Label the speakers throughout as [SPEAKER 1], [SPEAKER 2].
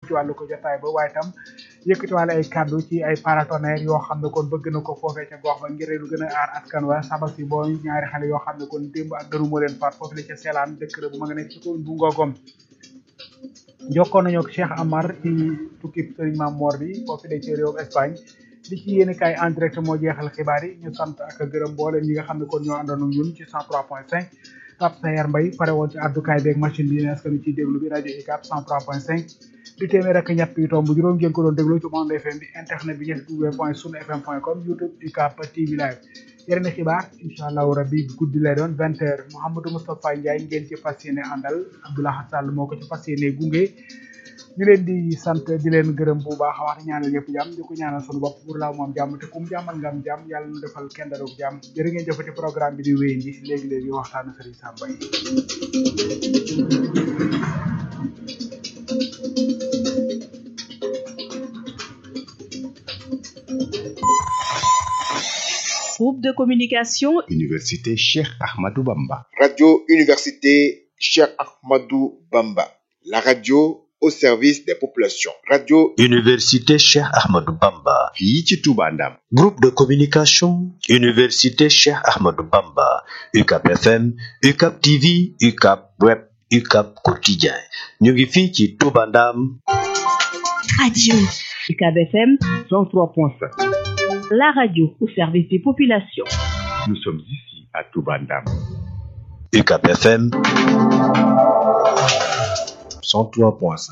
[SPEAKER 1] ci wàllu ko jotaay ba waaye tam yëkkati wàlle ay kàddu ci ay paratonnerres yoo xam ne kon bëgg na ko foofee ca gox ba ngir lu gën a aar askan wa sabab si boo ñaari xale yoo xam ne kon démb ak dëru moo leen faat foofu la ca seelaan dëkk la bu ma nga nekk ci commune bu Ngogom jokkoon nañu ak Cheikh Amar ci tukki Serigne Mame Mor bi foofu de ci réew Espagne li ci yéen kaay en direct moo jeexal xibaar yi ñu sant ak gërëm mboolem ñi nga xam ne kon ñoo àndoon ak ñun ci 103.5 Pape Sayar Mbaye pare woon ci àddukaay beeg machine bi ne est-ce que ñu ciy déglu bi rajo UCAB 103.5 di téeméer ak ñett yu tomb juróom ngeen ko doon déglu ci Monde FM bi internet bi ñetti w point sunu fm point com youtube UCAB TV live yeneen xibaar incha allahu rabbi guddi lay doon vingt heures Mouhamadou Moustapha Ndiaye ngeen ci fas yéene àndal Abdoulaye Sall moo ko ci fas yéene gunge ñu leen di sant di leen gërëm bu baax a wax ñaanal ñëpp jàmm di ko ñaanal sunu bopp pour laaw moom jàmm te kum jàmmal nga am jàmm yàlla nu defal kenn darug jàmm jërë ngeen jëfati programme bi di wéyandi léegi-léegi waxtaanu Serigne Samba yi
[SPEAKER 2] Groupe de communication
[SPEAKER 3] Université Cheikh Ahmadou Bamba.
[SPEAKER 4] Radio Université Cheikh Ahmadou Bamba. La radio au service des populations. Radio
[SPEAKER 5] Université Cheikh Ahmadou Bamba.
[SPEAKER 3] fii ci Touba Ndam.
[SPEAKER 5] Groupe de communication Université Cheikh Ahmadou Bamba. UCAP FM, UCAP TV, UCAP Web, UCAP Quotidien. ñu ngi fii ci Touba Ndam.
[SPEAKER 2] Radio UCAB FM
[SPEAKER 1] 103.7
[SPEAKER 2] la radio au service des populations.
[SPEAKER 3] Nous sommes ici à Touba Ndam.
[SPEAKER 5] UCAP FM 103.5.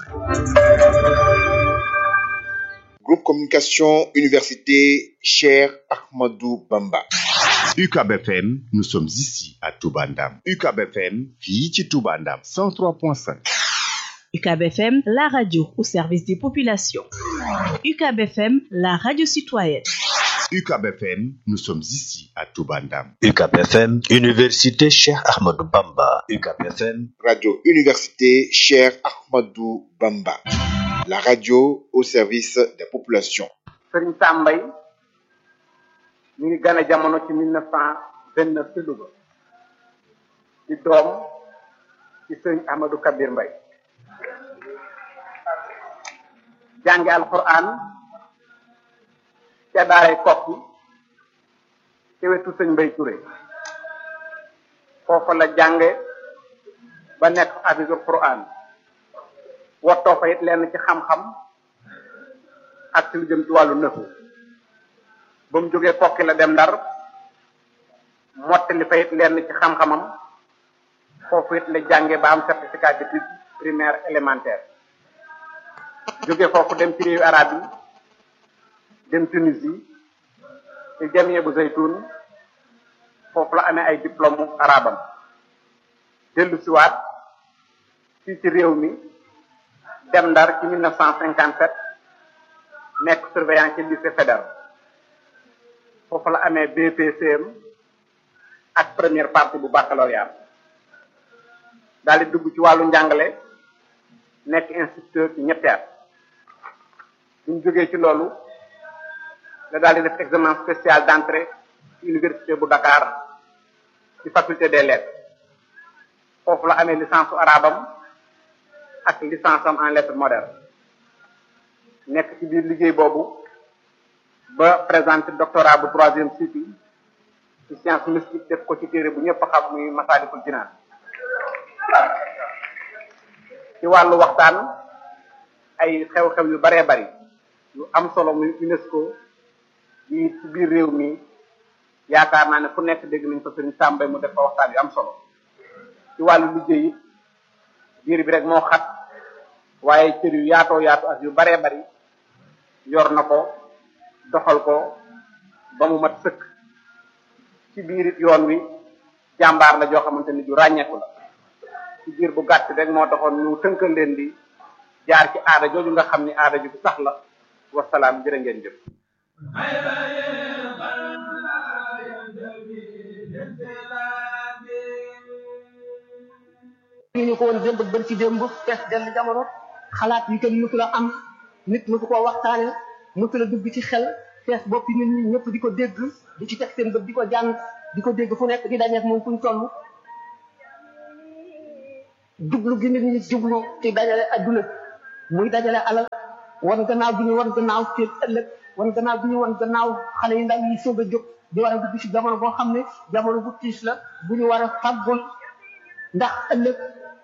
[SPEAKER 4] Groupe Communication Université Cheikh Ahmadou Bamba.
[SPEAKER 3] UCAB FM, nous sommes ici à Touba Ndam. UCAB FM, fii ci Touba Ndam. 103.5.
[SPEAKER 2] UCAB FM, la radio au service des populations. UCAB FM, la radio citoyenne.
[SPEAKER 3] UCAB FM, nous sommes ici à Touba Ndam.
[SPEAKER 5] UCAP FM, Université Cheikh Ahmadou Bamba. UCAP FM,
[SPEAKER 4] Radio Université Cheikh Ahmadou Bamba. La radio au service des populations.
[SPEAKER 6] Serigne Sam Mbaye mi ngi gane jamono ci mille neuf cent vingt neuf ci Louga di doom ci Serigne Ahmadou Kabir Mbaye jànge alquran ca daaray kokki ci wetu sëñ Mbay Touré foofa la jànge ba nekk hafizul quran wottoo fa it lenn ci xam-xam ak ci lu jëm ci wàllu nëfu ba mu jógee kokki la dem ndar mottali fa it lenn ci xam-xamam foofu it la jànge ba am certificat d'études primaire élémentaire jóge foofu dem ci réewu arab yi dem Tunisie ci jamie bu zaytun foofu la amee ay diplôme arabam dellu siwaat fii ci réew mi dem ndar ci 1957 nekk surveillant ci lycée fédéral foofu la amee BPCM ak première partie bu baccalauréat daal di dugg ci wàllu njàngale nekk instituteur ci ñetti at suñ jógee ci loolu la daal di def examen spécial d'entrée ci université bu Dakar ci faculté des lettres foofu la amee licence su arabam ak licence am en lettres modernes nekk ci biir liggéey boobu ba présenté doctorat bu troisième cycle ci science mystique def ko ci téere bu ñëpp xam muy Masaalikul Jinaan ci wàllu waxtaan ay xew-xew yu baree bari yu am solo muy UNESCO yi ci biir réew mi yaakaar naa ne fu nekk dégg nañ ko sëriñ Sàmbay mu def fa waxtaan yu am solo ci wàllu liggéey it biir bi rek moo xat waaye cër yu yaatoo yaatu ak yu baree bari yor na ko doxal ko ba mu mat sëkk ci biir it yoon wi jàmbaar la joo xamante ni ju ràññeeku la ci biir bu gàtt rek moo taxoon ñu tënkal leen di jaar ci aada jooju nga xam ni aada ju sax la wasalaam jërë ngeen jëf
[SPEAKER 7] ñu ko woon démb bër ci démb fees dell jamono xalaat yi kenn mësu la am nit mësu koo waxtaane mësu la dugg ci xel fees boppi nit ñi ñëpp di ko dégg di ci teg seen bët di ko jàng di ko dégg fu nekk di dañeek moom fuñ toll jublu gi nit ñi jublu ci dajale adduna muy dajale alal wan gannaaw bi ñu wan gannaaw seen ëllëg wan gannaaw bi ñu wan gannaaw xale yu ndaw yi soog a jóg di war a dugg ci jamono boo xam ne jamono bu tiis la bu ñu war a fàggul ndax ëllëg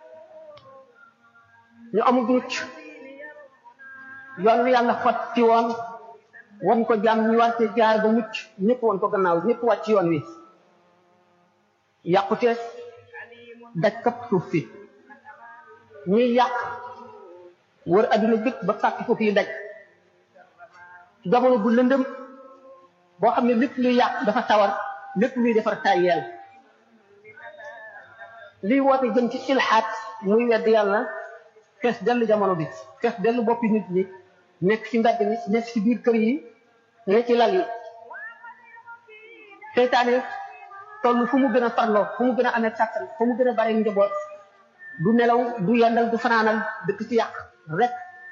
[SPEAKER 7] ñu amul mucc yoon wi yàlla xot ci woon wan ko jàmm ñu war cee jaar ba mucc ñëpp wan ko gannaaw ñëpp wàcc yoon wi yàqute daj kapp suuf si ñuy yàq wër adduna bépp ba fàkk ko fii daj jamono bu lëndëm boo xam ne lépp luy yàq dafa tawar lépp luy defar tàyyeel liy woote jëm ci ilxaat muy wedd yàlla fees dellu jamono bi fees dellu boppi nit ñi nekk ci mbedd mi nekk ci biir kër yi ne ci lal yi seytaane toll fu mu gën a farloo fu mu gën a amee kàttan fu mu gën a bare njaboot du nelaw du yendal du fanaanal dëkk ci yàq rek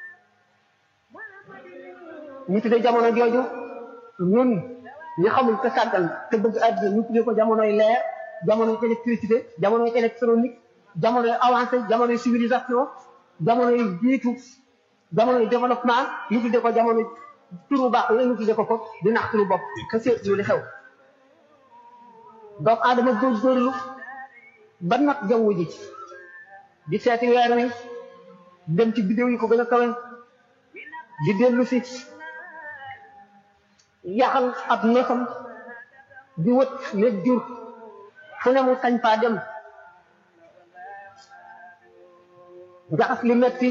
[SPEAKER 7] ñu tuddee jamono jooju ñun ñu xamul te sàggal te bëgg àddina ñu tuddee ko jamonoy leer jamonoy électricité jamonoy électronique jamonoy avancé jamonoy civilisation jamonoy jiitu jamonoy développement ñu tuddee ko jamono turu baax yooyu ñu tuddee ko ko di nax turu bopp te seetlu li xew doomu aadama góorgóorlu ba nag jaww ji di seeti weer wi dem ci bidéo yi ko gën a kawe di dellu si yaxal ab neefam di wët nekk jur fu ne mu sañ faa dem jaxas li metti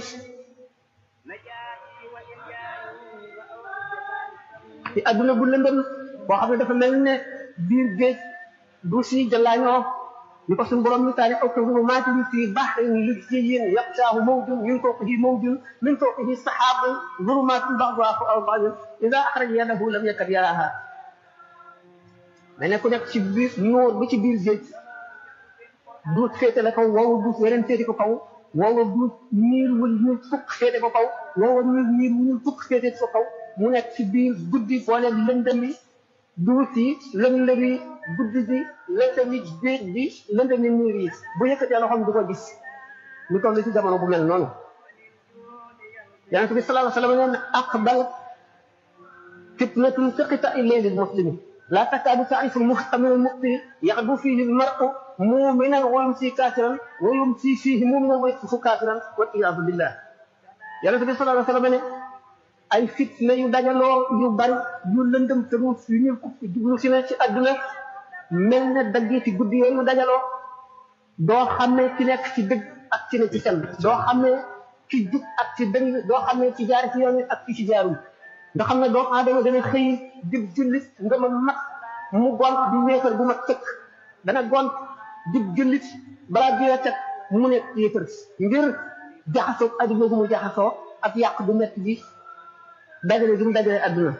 [SPEAKER 7] ci adduna bu lëndëm boo xam ne dafa mel ne biir géej du si jëlaañoo ni ko suñu borom misaali aw ko rumu maati fi bahrin lujjiyyin yaqsaahu mawjun min fawqihi mawjun min fawqihi sahaabun zulumaatun ba'duhaa fawqa ba'din idaa axraja yadahu lam yakad yaraahaa mais ne ku nekk ci biir noor bi ci biir géej duut féete la kaw woowu duut weneen féete ko kaw woowa duut niir wul ñuul fukk féete ko kaw woowa niir niir wul fukk féete ko kaw mu nekk ci biir guddi boole lëndëmi duut yi lëndëmi guddi gi lëndëmi géej gi lëndëmi niir yi bu yëkkatee loxoom du ko gis ñu toll ci jamono bu mel noonu yonente bi sallallahu alayhi wa sallam nee na aqbal fitnatun taqita ilayli muslimi لا تكاد تعرف المحتمل المؤمن يغدو فيه المرء مؤمنا ويمسي كافرا ويمسي فيه مؤمنا ويصبح كافرا والعياذ بالله يا رسول الله صلى الله عليه وسلم ay fitna yu dajaloo yu bari yu lëndëm te mu yu ñu jublu si ne ci àdduna mel ne daggee ci guddi yooyu dajaloo doo xamee ci nekk ci dëgg ak ci ne ci fen doo xamee ci jub ak ci dëng doo xamee ci jaar ci yoon ak ci ci jaarul nga xam ne doomu aadama dana xëy dib jullit nga ma mat mu gont di wéefar bu mat sëkk dana gont dib jullit balaa bi teg mu nekk yéefar ngir jaxasoo adduna gu mu jaxasoo ak yàq bu metti bi dajale gi mu dajale adduna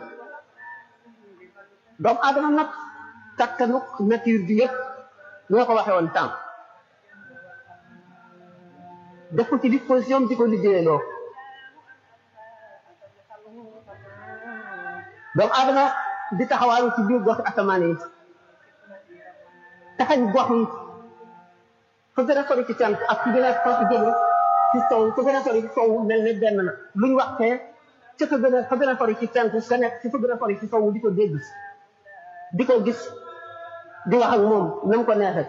[SPEAKER 7] doomu aadama nag kattanuk nature bi yëpp ñoo ko waxee woon temps def ko ci disposition di ko liggéeyaloo doomu aadama di taxawaalu ci biir gox asamaan yi taxañ gox yi fa gën a sori ci cant ak fi gën a sori jëme ci sow fa gën a sori ci sow mel ne benn na luñ waxtee ca fa gën a fa gën a sori ci cant ka nekk ci fa gën a sori ci sow di ko dégg di ko gis di wax ak moom na mu ko neexee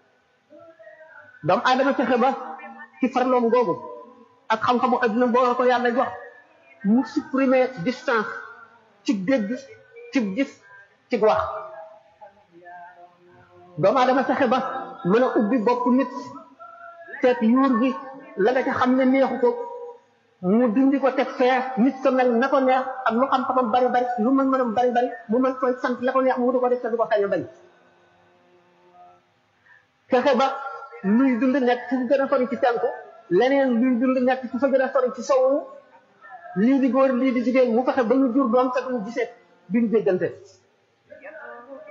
[SPEAKER 7] doomu aadama fexe ba ci farloom googu ak xam-xamu adduna boo ko yàlla jox mu supprimer distance ci dégg ci gis ci wax doomu aadama fexe ba mën a ubbi bopp nit seet yuur gi la nga ca xam ne neexu ko mu dindi ko teg fee nit ko mel na ko neex ak lu xam-xamam bari bari lu mën mënam bari bari mu mën koy sant la ko neex mu du ko def te du ko sañ a bañ fexe ba luy dund nekk fu gën a sori ci tenku leneen luy dund nekk fu fa gën a sori ci sowu lii di góor lii di jigéen mu fexe ba ñu jur doom te duñu gisee duñu déggante